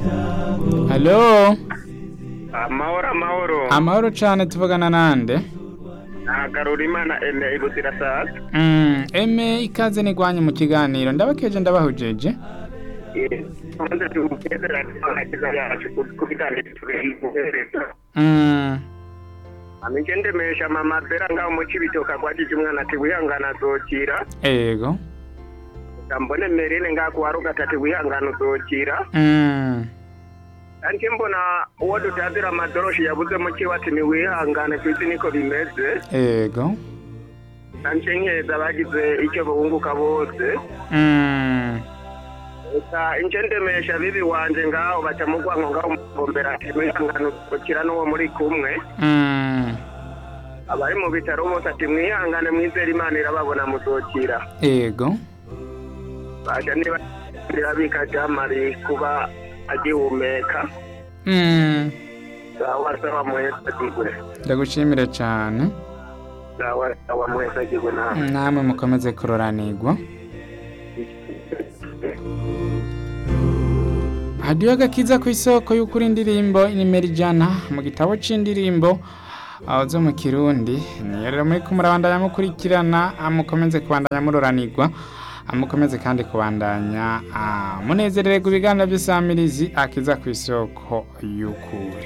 halo amahoro amahoro amahoro cane tuvugana nande nagarura imana ene ibuzira sasa Mm, eme ikaze nigwanye mu kiganiro ndabakeje ndabahujeje maze tugereranye n'abagize yacu ku biganiro tubihereza Mm, amije ndemesha mama bera ngaho mu cibitoka gwajije umwana ati wihangana azokira ego mbone merine ngaho kuwa rugata ati wihangana uzokira Mm, anje mbona uwo dutazira amadoroshi yabuze mu kiwe ati niwihangane kwisi niko bimeze ego anje nkeza bagize icyo bunguka bose Mm, Eka inje ndemesha bibi wanje ngaho baca mu gwanko ngaho mugombera ati mwihangane uzokira n'uwo muri kumwe mm, abari mu bitaro bose ati mwihangane mwizere imana irababona muzokira ego baje niba birabika jamari kuba agihumeka Mm, sawa sawa muheza gigwe ndagushimire cane sawa sawa muheza gigwe nawe namwe mukomeze kuroranirwa hadiyo agakiza ku isoko y'ukuri indirimbo inimero ijana mu gitabo c'indirimbo aho zo mu kirundi niyo rero muri kumurabandanya mukurikirana ah, mukomeze kubandanya muroranirwa ah, mukomeze kandi kubandanya ah, munezerererwa ibiganiro by'isamirizi akiza ku isoko y'ukuri